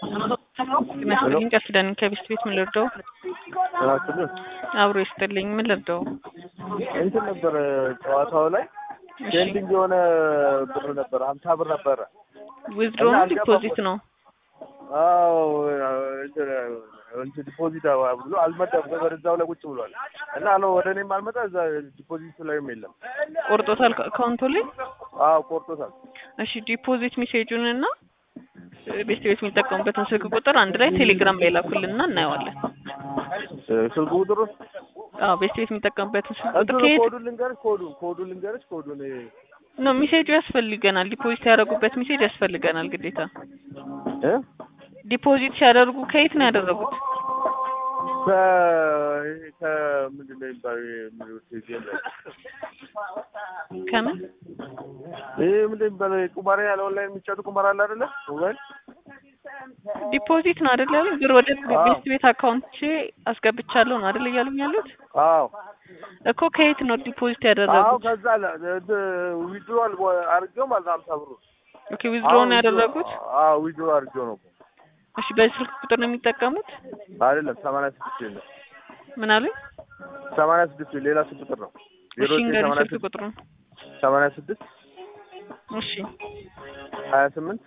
ይመስለኝ ቃል ኪዳን ከቤስት ቤት ምን ልርዳው? እራስልን አብሮ ይስጥልኝ ምን ልርዳው? እንትን ነበረ ጨዋታው ላይ እሺ ፔንዲንግ የሆነ ብር ነበረ ሀምሳ ብር ነበረ። ዊዝድሮ እና ነው አልገባም። ዲፖዚት ነው? አዎ እንትን እንትን ዲፖዚት ብሎ አልመጣም። ገበር እዛው ላይ ቁጭ ብሏል እና አለ ወደ እኔም አልመጣ እዛ ዲፖዚቱ ላይም የለም። ቆርጦታል አካውንቱ ላይ? አዎ ቆርጦታል። እሺ ዲፖዚት ሜሴጁን እና ቤስት ቤት የሚጠቀሙበትን ስልክ ቁጥር አንድ ላይ ቴሌግራም ላይ ላኩልንና እናየዋለን። ስልክ ቁጥሩ አዎ ቤስት ቤት የሚጠቀሙበትን ስልክ ቁጥር እንትኑ ከየት ኮዱን ልንገርሽ ኮዱን ኮዱን ልንገርሽ ኮዱን ነው ሜሴጁ ያስፈልገናል። ዲፖዚት ያደረጉበት ሜሴጅ ያስፈልገናል ግዴታ። እ ዲፖዚት ሲያደርጉ ከየት ነው ያደረጉት? ከ ከምንድን ነው የሚባለው የሚሉት ጌም ላይ ከምን ይህ ምንድን ነው የሚባለው ቁማር ያለ ኦንላይን የሚጫወቱ ቁማር አለ አይደለ ሞባይል ዲፖዚት ነው አይደል ያሉኝ? ብር ወደ አዎ። ቤስት ቤት አካውንት አስገብቻለሁ ነው አይደል እያሉኝ ያሉት? አዎ እኮ ከየት ነው ዲፖዚት አዎ ያደረጉት? ከዛ ዊድሮዋል አድርጌው ማለት ነው ሀምሳ ብሩ ኦኬ ዊዝድሮ ነው ያደረጉት? አዎ ዊድሮ አድርጌው ነው እሺ በዚህ ስልክ ቁጥር ነው የሚጠቀሙት? አይደለም ሰማንያ ስድስት የለም ምን አሉኝ? ሰማንያ ስድስት ሌላ ስልክ ቁጥር ነው ዜሮ እሺ ዘጠኝ እንገሪኝ ሰማንያ ስልክ ስድስት ቁጥሩን። ሰማንያ ስድስት እሺ ሀያ ስምንት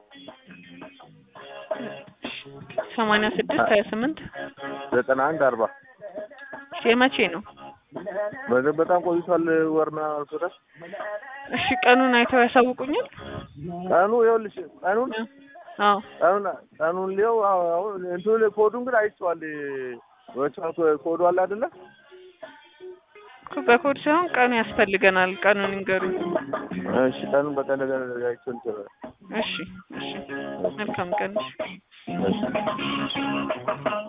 ሰማንያ ስድስት ሀያ ስምንት ዘጠና አንድ አርባ የመቼ ነው? በ- በጣም ቆይቷል ወርና አልፎታል እሺ ቀኑን አይተው ያሳውቁኛል? ቀኑ ይኸውልሽ ቀኑን አዎ ቀኑን ቀኑን ሊየው አሁን እንትኑ ላይ ኮዱን ግን አይቼዋል ወቻው ኮዱ አለ አይደለ እኮ በኮድ ሳይሆን ቀኑ ያስፈልገናል። ቀኑን ይንገሩኝ። እሺ ቀኑን በቀን ነገር አይቼው እንትን እሺ እሺ መልካም ቀን። እሺ። እሺ